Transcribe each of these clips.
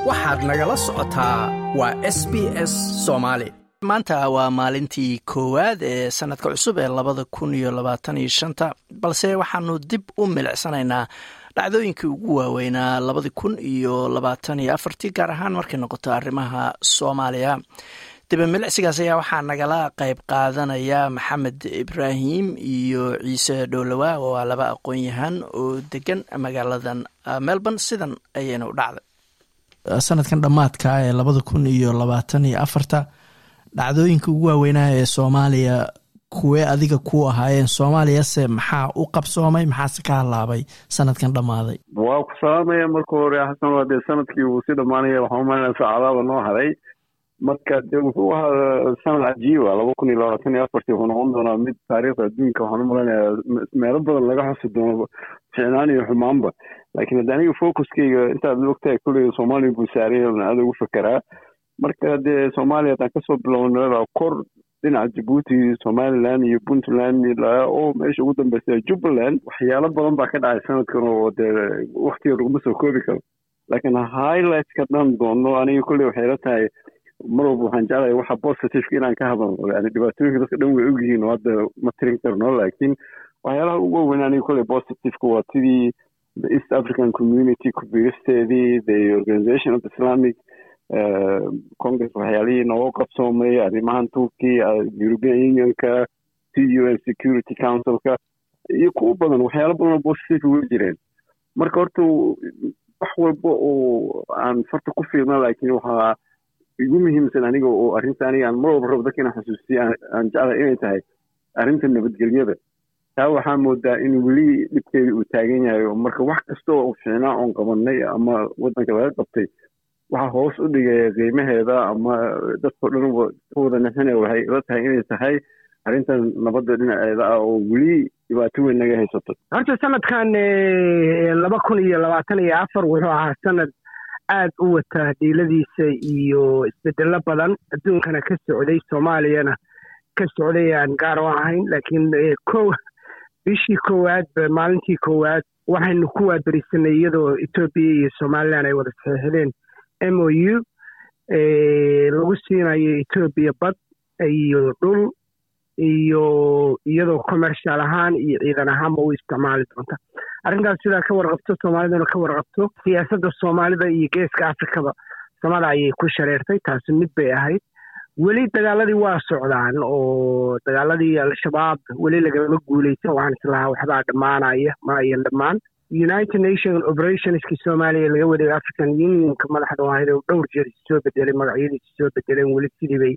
waxaad nagala socotaa waa s b s soomaali maanta waa maalintii koowaad ee sanadka cusub ee labada kun iyo labaatan iyo shanta balse waxaanu dib u milicsanaynaa dhacdooyinkii ugu waaweynaa labadi kun iyo labaatan iyo afartii gaar ahaan markay noqoto arrimaha soomaaliya diba milicsigaas ayaa waxaa nagala qayb qaadanaya maxamed ibraahim iyo ciise dhowlowa oo ah laba aqoon-yahan oo degan magaaladan melbourne sidan ayayna u dhacday sanadkan dhammaadka ee labada kun iyo labaatan iyo afarta dhacdooyinka ugu waaweynaha ee soomaaliya kuwee adiga ku ahaayeen soomaaliyase maxaa u qabsoomay maxaase ka halaabay sanadkan dhammaaday waa ku salaamaya marka hore xasan waa dee sanadkii uu si dhammaanaya waxaa umalinaya saacadaaba noo haray marka de wuxuu ahaa sanad cajiiba laba kun iyo labaatan iyo afartii wuxuu noqon doonaa mid taariikhda adduunka waxaan umalanayaa meelo badan laga xusi doono ficnaan iyo xumaanba laakiin hadda aniga focuskeyga intaad ogtahay kulliga soomaaliya buu saaraya aada ugu fekeraa marka dee soomaaliya haddaan kasoo bilowna kor dhinaca jabuuti somaliland iyo puntland oo meesha ugu dambeysa jubbaland waxyaalo badan baa ka dhacay sanadkan oo dee waktiga laguma soo koobi karo laakiin highlightska dhan doono aniga kulley waxay la tahay mar walba waxaan jeclahay waxa positiveka inaan ka hadalno yani dhibaatooyinka dadka dhan way ogyihiin oo hadda ma tirin karno laakiin waxyaalaha ugu waaweyn aniga kulley positiveka waa sidii the east african community kubiristeedii the organization of islamic congress waxyaalihii nooga qabsoomay arrimahan turkiya european unionka c u n security councilka iyo kuwo badan waxyaalo badan oo positive way jireen marka horta wax walba oo aan farta ku fiirna laakiin waxaa igu muhiimsan aniga oo arrinta aniga aan mar walba rabo dadka inaan xasuusiya aan jeclahay inay tahay arrinta nabadgelyada taa waxaa moodaa in weli dhibkeeda uu taagan yahay oo marka wax kasta oo ficnaa oon qabanay ama waddanka laga qabtay waxaa hoos u dhigaya qiimaheeda ama dadkao dhan ka wada nixinaya waxay ila tahay inay tahay arrintan nabadda dhinaceeda ah oo weli dhibaato weyn naga haysato horta sanadkan laba kun iyo labaatan iyo afar wuxuu ahaa sanad aad u wata dhiiladiisa iyo isbedelo badan adduunkana ka socday soomaaliyana ka socday aan gaar u ahayn laakiin ko bishii koowaad maalintii koowaad waxaynu ku waaberisanay iyadoo etoobiya iyo somalilan ay wada saxiixdeen m o u lagu siinayo etoobiya bad iyo dhul iyo iyadoo commercial ahaan iyo ciidan ahaanba u isticmaali doonta arrintaas sidaa ka warqabto soomaaliduna ka warqabto siyaasadda soomaalida iyo geeska afrikaba samada ayay ku shareertay taasi mid bay ahayd weli dagaaladii waa socdaan oo dagaaladii al-shabaab weli lagama guuleysan waxaan islahaa waxbaa dhammaanaya ma ayan dhammaan united nation operationskii soomaaliya laga waday african unionka madaxda ahayd oo dhowr jeer soo bedelay magacyadiisi soo bedeleen weli sidii bay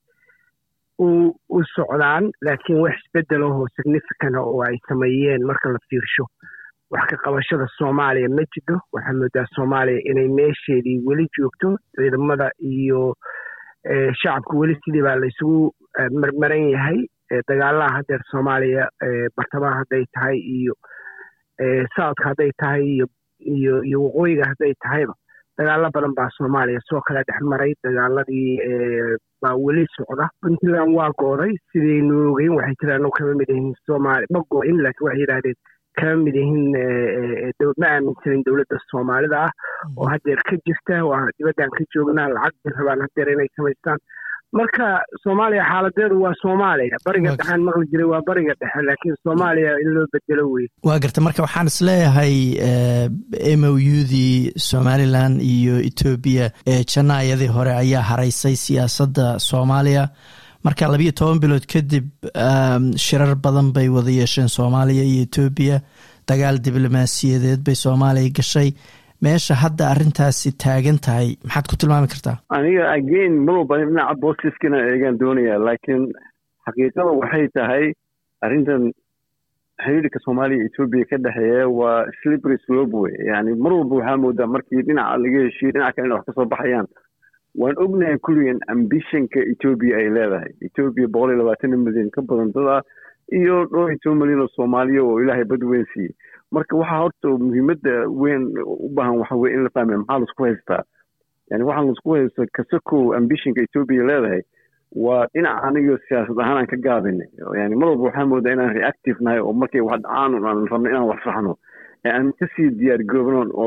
u socdaan laakiin wax isbedelahoo significant oo ay sameeyeen marka la fiirsho wax ka qabashada soomaaliya ma jiro waxaa moodaa soomaaliya inay meesheedii weli joogto ciidamada iyo shacabka weli sidii baa la isugu marmaran yahay dagaalaha haddeer soomaaliya bartamaha hadday tahay iyo southka hadday tahay iyo iyo iyo waqooyiga hadday tahayba dagaalo badan baa soomaaliya soo kala dhex maray dagaaladii baa weli socda puntland waa go'day sidaynu ogeyn waxay jiraan kama mid yihiin soomaali ma go'in laakiin waxay yidhahdeen kama mid yihiin ma aaminsanin dowladda soomaalida ah oo haddeer ka jirta waa dibaddan ka joognaa lacag bay rabaan haddeer inay samaystaan marka soomaaliya xaaladeedu waa soomaaliya bariga dhexaan maqli jiray waa bariga dhexe laakiin soomaaliya in loo bedelo wey waa garta marka waxaan isleeyahay m o u dii somalilan iyo etoobiya ee janaayadii hore ayaa haraysay siyaasadda soomaaliya marka labiyo toban bilood kadib shirar badan bay wada yeesheen soomaaliya iyo etoobiya dagaal diblomaasiyadeed bay soomaaliya gashay meesha hadda arrintaasi taagan tahay maxaad ku tilmaami kartaa aniga again mar walba dhinaca bostiskana eegaan doonaya laakiin xaqiiqada waxay tahay arrintan xiriirka soomaaliya etoobiya ka dhexeeya waa slippery slope wey yani mar walba waxaa moodaa markii dhinaca laga heshiyo dhinaca kalena wax kasoo baxayaan waan ognahay kulligan ambitionka etoobiya ay leedahay etoobiya boqol iyo labaatan milyan ka badan dad ah iyo dhowr iyo toban milyan oo soomaaliya oo ilaahay bad weyn siiyey marka waxaa horta muhiimadda weyn u baahan waxa weye in la fahmaya maxaa laisku haystaa yani waxaan laisku haysto kasakow ambitionka etoobiya leedahay waa dhinaca anigo siyaasad ahaan aan ka gaabinay yani mar walba waxaa moodaa inaan reactive nahay oo markay wax dhacaan aan rabno inaan wax saxno aan kasii diyaar garoobno oran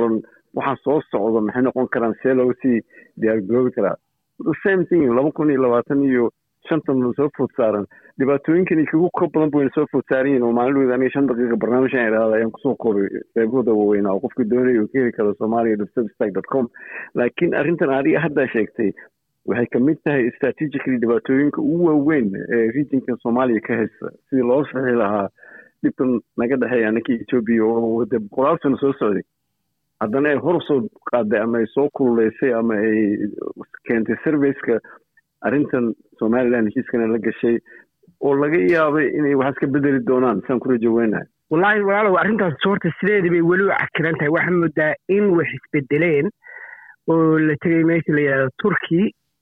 waxaa soo socda maxay noqon karaan see looga sii diyaargaroobi karaa the same thing laba kun iyo labaatan iyo shantan soo food saaran dhibaatooyinkan kagu ka badan bu wayna soo food saaran yihin oo maalin aniga shan daqiiqa barnaamijkan idhahda ayaan kusoo koobay qeybahooda waaweynaa oo qofka doonaya uu ka heli karo soomaaliya website dot com laakiin arrintan adiga haddaa sheegtay waxay kamid tahay strategically dhibaatooyinka ugu waaweyn ee regionkan soomaaliya ka haysta sidii loo saxi lahaa dhibkan naga dhexeeya anaka etoobiya oo de boqolaal sano soo socday haddana ay hor soo qaaday ama ay soo kululeysay ama ay keentay serviceka arrintan somaliland heshiiskana la gashay oo laga yaabay inay waxaas ka bedeli doonaan saan ku rajo weynahay wallaahi walaalow arrintaas horta sideedii bay weli u cakiran tahay waxaa moodaa in wax isbedeleen oo la tegay meesha la yidhahdo turkey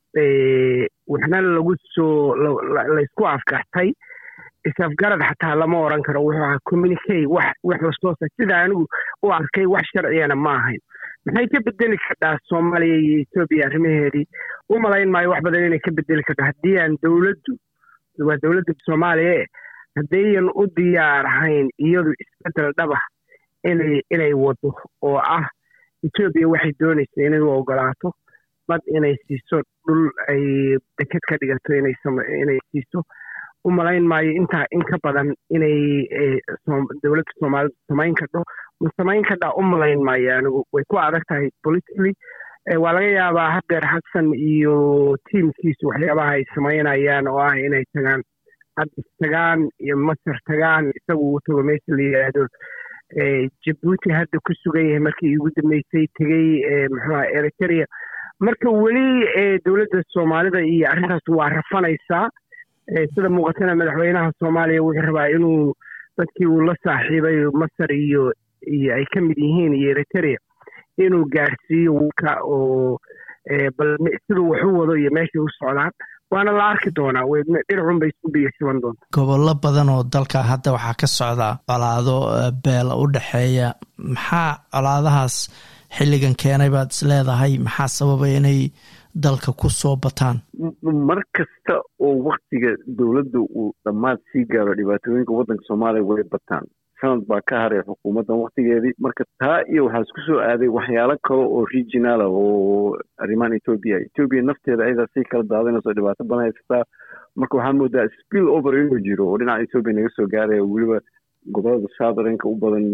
waxna lagu soo laysku afgartay isafgarad xataa lama oran karo wuxuu ahaa communicate wax wax lasoo sa sida anigu u arkay wax sharciyana ma ahayn maxay ka bedeli kardhaa soomaaliya iyo etoobiya arrimaheedii u malayn maayo wax badan inay ka bedeli karto haddii aan dowladdu waa dowladda soomaaliya e haddayan u diyaar ahayn iyadu isbedel dhaba inay inay wado oo ah etoobiya waxay doonaysa inay u ogolaato bad inay siiso dhul ay deked ka dhigato inay siiso u malayn maayo intaa in ka badan inay dowladda soomaalida samayn kardho ma samayn kardhaa u malayn maayo anigu way ku adag tahay politically waa laga yaabaa hadeer xasan iyo tiimkiisu waxyaabaha ay samaynayaan oo ah inay tagaan haddis tagaan iyo masar tagaan isagu uu tago meesha la yidhaahdo jabuuti hadda ku sugan yahay markii igu dambeysay tegey muxuuha eritrea marka weli dowladda soomaalida iyo arrintaas waa rafanaysaa sida muuqatana madaxweynaha soomaaliya wuxuu rabaa inuu dadkii uu la saaxiibay masar iyo iyo ay ka mid yihiin iyo eritrea inuu gaarsiiyo wka oo bal siduu wax u wado iyo meeshay u socdaan waana la arki doonaa dhinacun bay isku biyashaban doontaa gobollo badan oo dalka hadda waxaa ka socda colaado beela u dhexeeya maxaa colaadahaas xilligan keenay baad is leedahay maxaa sababay inay dalka ku soo bataan mar kasta oo waktiga dowladda uu dhammaad sii gaaro dhibaatooyinka waddanka soomaaliya way bataan sanad baa ka haray xukuumaddan waktigeedii marka taa iyo waxaa isku soo aaday waxyaalo kale oo regionala oo arrimahan etoobiya etoobiya nafteeda ayadaa sii kala daadinayso dhibaato badan haysataa marka waxaa moodaa spill over inuu jiro oo dhinaca etoobiya naga soo gaaraya weliba gobolada southernka u badan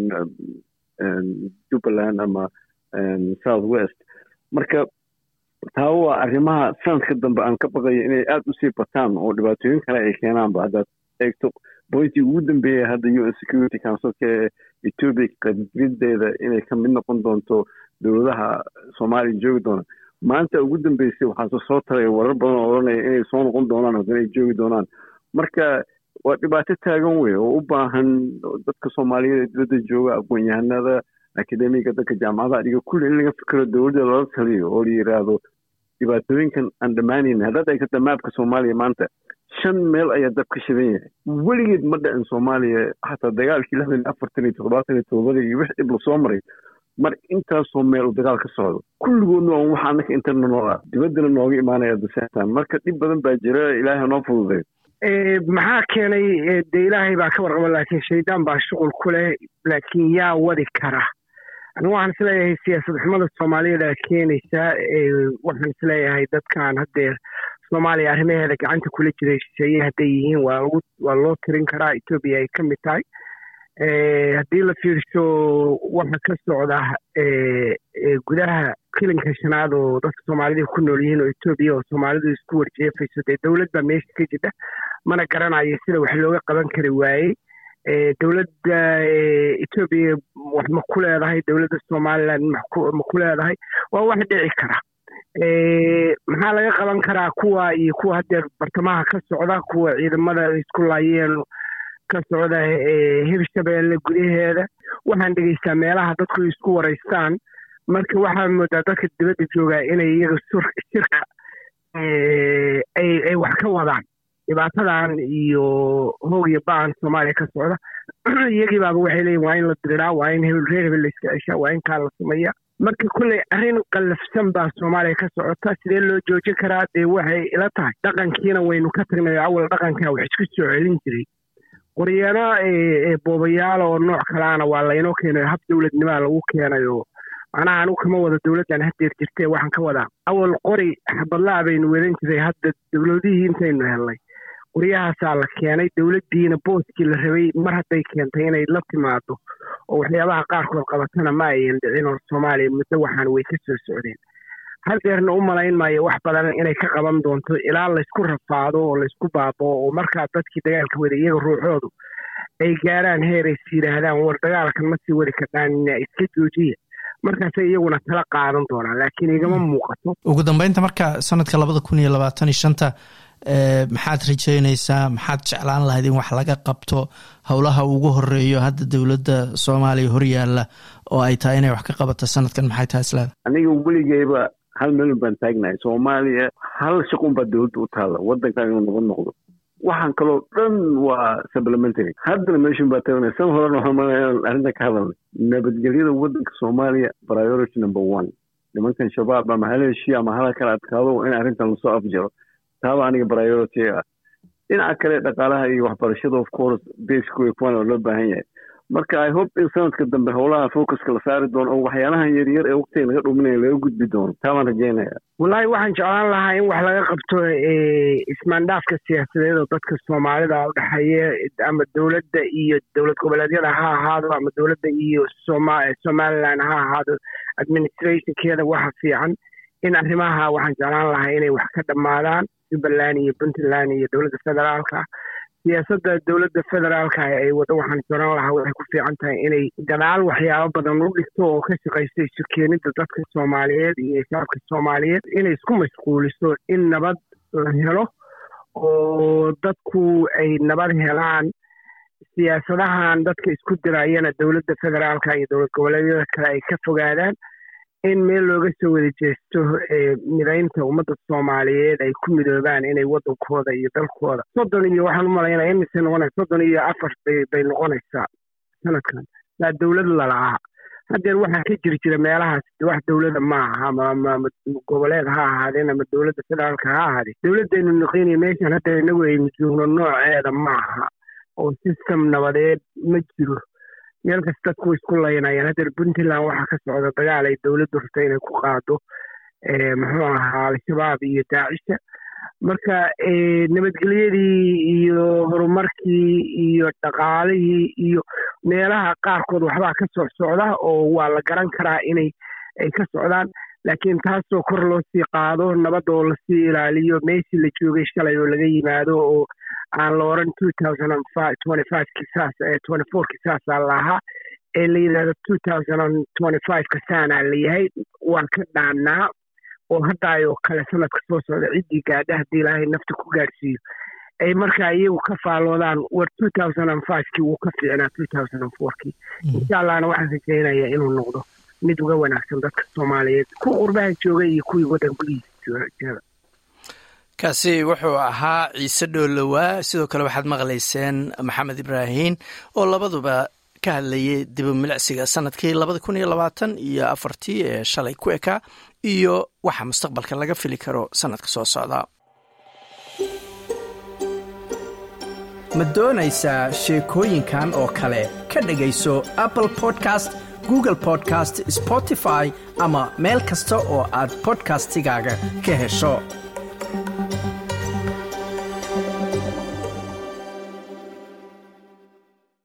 jubbaland ama south west marka taa waa arrimaha sanadka dambe aan ka baqayo inay aada usii bataan oo dhibaatooyin kale ay keenaanba haddaad eegto bointii ugu dambeeya hadda u n security councilka ee etoobiya qadrideeda inay ka mid noqon doonto dowladaha soomaaliya joogi doona maanta ugu dambeysay waxaase soo taray warar badan oo odhanaya inay soo noqon doonaan haddana ay joogi doonaan marka waa dhibaato taagan wey oo u baahan dadka soomaaliyeed ee dibadda jooga aqoon-yahanada akademiga dadka jaamacadaha dhiga kulli in laga fikiro dowladda lala taliyo oo la yidhaahdo dhibaatooyinkan aan dhammaanayna haddaad eegto maabka soomaaliya maanta shan meel ayaa dab ka shidan yahay weligeed ma dhicin soomaaliya xataa dagaalkii lixdan iyo afartan iyo toddobaatan iyo toddobadii iyo wix dhib lasoo maray mar intaasoo meel uu dagaal ka socdo kulligoodna on waxa annaka interna noo ah dibaddana nooga imaanaya daseetaan marka dhib badan baa jira ilaahay noo fududay maxaa keenay dee ilaahay baa ka warqaba laakiin shaydaan baa shuqul ku leh laakiin yaa wadi kara anigu waxaan isleeyahay siyaasad xumada soomaaliyeed aa keenaysaa waxaan isleeyahay dadkan haddeer soomaaliya arrimaheeda gacanta kula jiray shisheeye hadday yihiin waa lagu waa loo tirin karaa etoobiya ay ka mid tahay haddii la fiirso waxa ka socda gudaha kilinka shanaad oo dadka soomaalida ku nool yihiin oo etoobiya oo soomaalidu isku warjeefayso dee dowlad baa meesha ka jidha mana garanayo sida wax looga qaban kari waayey dowladda etoobiya wax ma ku leedahay dowladda somaliland ma ku leedahay waa wax dhici kara maxaa laga qaban karaa kuwa iyo kuwa haddeer bartamaha ka socda kuwa ciidamada isku laayeen ka socda hirshabeelle gudaheeda waxaan dhegeystaa meelaha dadku isku waraystaan marka waxaa moodaa dadka dibadda joogaa inay iyaga shirka ay wax ka wadaan dhibaatadan iyo hoog iyo baan soomaaliya ka socda iyagii baaba waxay leeyihin waa in la diriraa waa in hebel reer hebel la iska ceshaa waa in kaa la sameeya marka kulley arrin qallafsan baa soomaaliya ka socota sidee loo joojin karaa dee waxay ila tahay dhaqankiina waynu ka tagnay awal dhaqankaa wax isku soo celin jiray qoryaano boobayaal oo nooc kalaana waa laynoo keenayo hab dowladnimaa lagu keenayo macnaha anigu kama wada dowladdan hadeer jirtee waxaan ka wadaa awal qori xabadlaa baynu wadan jiray hadda dowladihii intaynu helnay qoryahaasaa la keenay dowladdiina booskii la rabay mar hadday keentay inay la timaado oo waxyaabaha qaarkood qabatana ma ayan dhicin oo soomaaliya muddo waxaan way ka soo socdeen hadeerna u malayn maayo wax badan inay ka qaban doonto ilaa laysku rafaado oo laysku baaboo oo markaa dadkii dagaalka wada iyaga ruuxoodu ay gaaraan heer ays yidhaahdaan war dagaalkan ma sii wadi kardhaan iska joojiya markaasay iyaguna tala qaadan doonaan laakiin igama muuqato ugu dambeynta marka sanadka labada kun iyo labaatan iyo shanta maxaad rajeynaysaa maxaad jeclaan lahayd in wax laga qabto howlaha ugu horeeyo hadda dowladda soomaaliya horyaala oo ay tahay inay wax ka qabato sanadkan maxay tahay islaada aniga weligeyba hal melun baan taagnahay soomaaliya hal shaqun baa dowladda u taalla waddankan inuu nabad noqdo waxaan kaloo dhan waa supplementary haddana meeshun baa tagnay san horena waxaan malaya arrintan ka hadalnay nabadgelyada waddanka soomaaliya priority number one nimankan shabaab ama hala heshiya ama hala kala adkaado in arrintan lasoo afjaro taaba aniga priority ah dhinaca kale dhaqaalaha iyo waxbarashada of course basku kuwan oo loo baahan yahay marka i hope in sanadka dambe howlaha focuska la saari doono oo waxyaalahan yaryar ee waqtiga laga dhuminaya laga gudbi doono taa baan rajeynaya wallaahi waxaan jeclaan lahaa in wax laga qabto ismaandhaafka siyaasadeed oo dadka soomaalida u dhexeeya ama dowladda iyo dowlad goboleedyada ha ahaado ama dowladda iyo soma somaliland ha ahaado administrationkeeda waxa fiican in arrimaha waxaan jeclaan lahaa inay wax ka dhammaadaan jubbaland iyo puntland iyo dowladda federaalka siyaasadda dowladda federaalka ay wado waxaan jeclaan lahaa waxay ku fiican tahay inay gadaal waxyaabo badan u dhigto oo ka shaqaysta isu keenidda dadka soomaaliyeed iyo shacabka soomaaliyeed inay isku mashquuliso in nabad la helo oo dadku ay nabad helaan siyaasadahan dadka isku dirayana dowladda federaalka iyo dowlad goboleedyada kale ay ka fogaadaan in meel looga soo wada jeesto midaynta ummadda soomaaliyeed ay ku midoobaan inay waddankooda iyo dalkooda soddon iyo waxaan u malaynaya imise noqonaysa soddon iyo afar bay noqonaysaa sanadkan saa dowlad lalahaa haddeer waxaa ka jiri jira meelahaas wax dowlada ma aha ama goboleed ha ahaadeen ama dowladda federaalka ha ahaadeen dowladdaynu noqonaya meeshan hadda inagu aynu joogno nooceeda ma aha oo system nabadeed ma jiro meel kas dadku way isku laynayaan haddeer puntland waxaa ka socda dagaal ay dowladdu rabta inay ku qaado muxuu ahaa al-shabaab iyo daacisha marka nabadgelyadii iyo horumarkii iyo dhaqaalihii iyo meelaha qaarkood waxbaa ka soo socda oo waa la garan karaa inay ay ka socdaan laakiin taasoo kor loo sii qaado nabad oo lasii ilaaliyo meeshii la joogay shalay oo laga yimaado oo aan la oran two thousand and five twenty five kisaas twenty four kisaasaa lahaa ee la yidhahdo two thousand and twenty five kasaanaa la yahay waan ka dhaannaa oo haddaayoo kale sanadka soo socda ciddii gaadha haddii ilaahay nafta ku gaadhsiiyo ay markaa iyagu ka faalloodaan war two thousand and fivekii wuu ka fiicnaa two thousand and fourkii insha allahna waxaan rajeynaya inuu noqdo mid uga wanaagsan dadka soomaaliyeed kuwa qurbaha jooga iyo kuwii waddan gudihiisa jooga kaasi wuxuu ahaa ciise dhoolowaa sidoo kale waxaad maqlayseen maxamed ibraahin oo labaduba ka hadlayay dibu milicsiga sanadkii labada kun iyo labaatan iyo afartii ee shalay ku ekaa iyo waxa mustaqbalka laga fili karo sanadka soo socda ma doonaysaa sheekooyinkan oo kale ka dhegayso apple podcast google podcast spotify ama meel kasta oo aad bodkastigaaga ka hesho